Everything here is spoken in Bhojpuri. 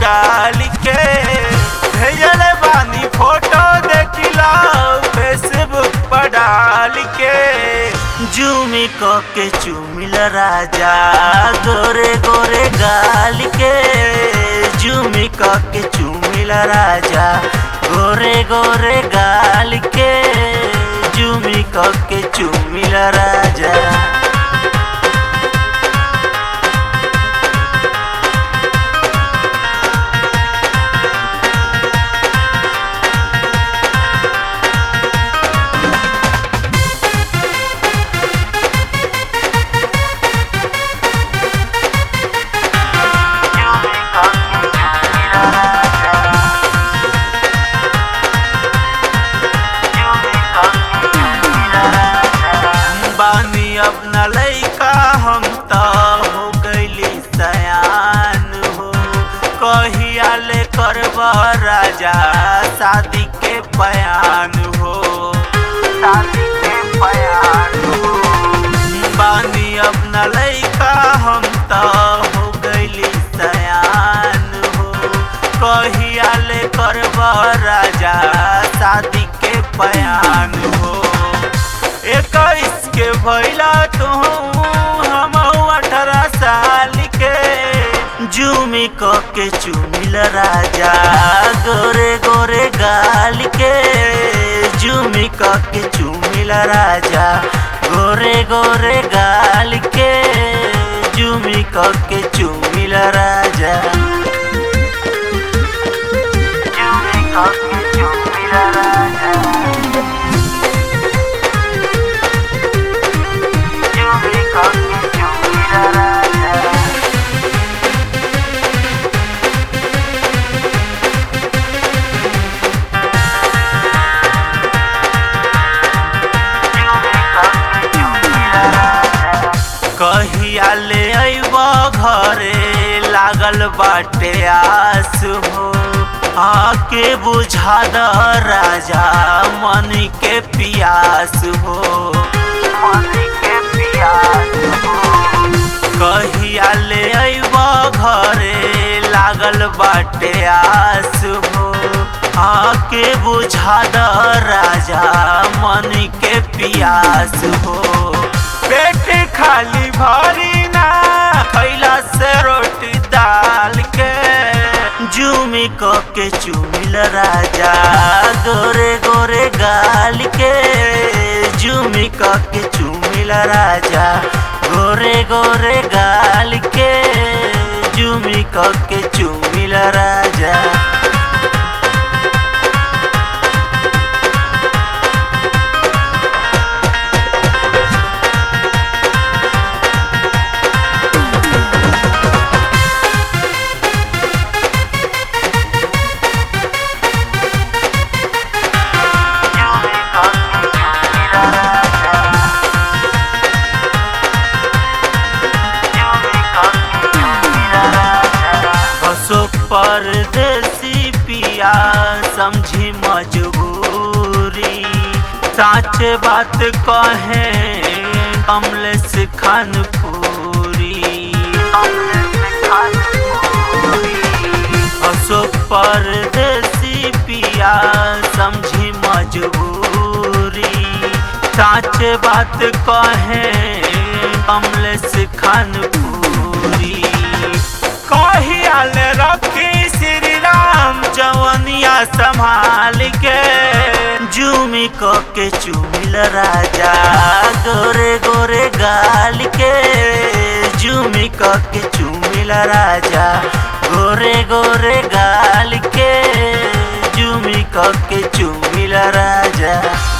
गाल के भेजल बानी फोटो देखिला फेसबुक पर डाल के जूमी क के चुमिल राजा गोरे गोरे गाल के जूमी क के चुमिल राजा गोरे गोरे गाल के जूमी क के चुमिल राजा बानी अब न लैका हम त हो गईली सयान हो कहिया ले करब राजा शादी के बयान हो शादी के बयान हो बानी अब न लैका हम त हो गईली सयान हो कहिया ले करब राजा शादी के बयान हो इक्कीस के भैला तू हम अठारह साल के जूमी क के चुमिल राजा गोरे गोरे गाल के जूमी क के चुमिल राजा गोरे गोरे गाल के जूमी क के चुमिल राजा जूमी क के चुमिल राजा जूमी क के चुमिल राजा कहिया ले अइब घरे लागल बाटे आस हो आके बुझा द राजा मन के पियास हो मन के पियास हो कहिया ले अइब घरे लागल बाटे आस हो आके बुझा द राजा मन के पियास हो पेट खाली भरी ना खैला से रोटी दाल के जूमी क के चुमिल राजा गोरे गोरे गाल के जूमी क के चुमिल राजा गोरे गोरे गाल के जूमी क के चुमिल राजा बसो परदेसी पिया समझी मजबूरी साच बात कहे कमलेश खान पूरी बसो परदेसी पिया समझी मजबूरी साच बात कहे कमलेश खान पूरी कहियाल रखी श्री राम जवनिया संभाल के जूमी क के चुमिल राजा गोरे गोरे गाल के जूमी क के चुमिल राजा गोरे गोरे गाल के जूमी क के चुमिल राजा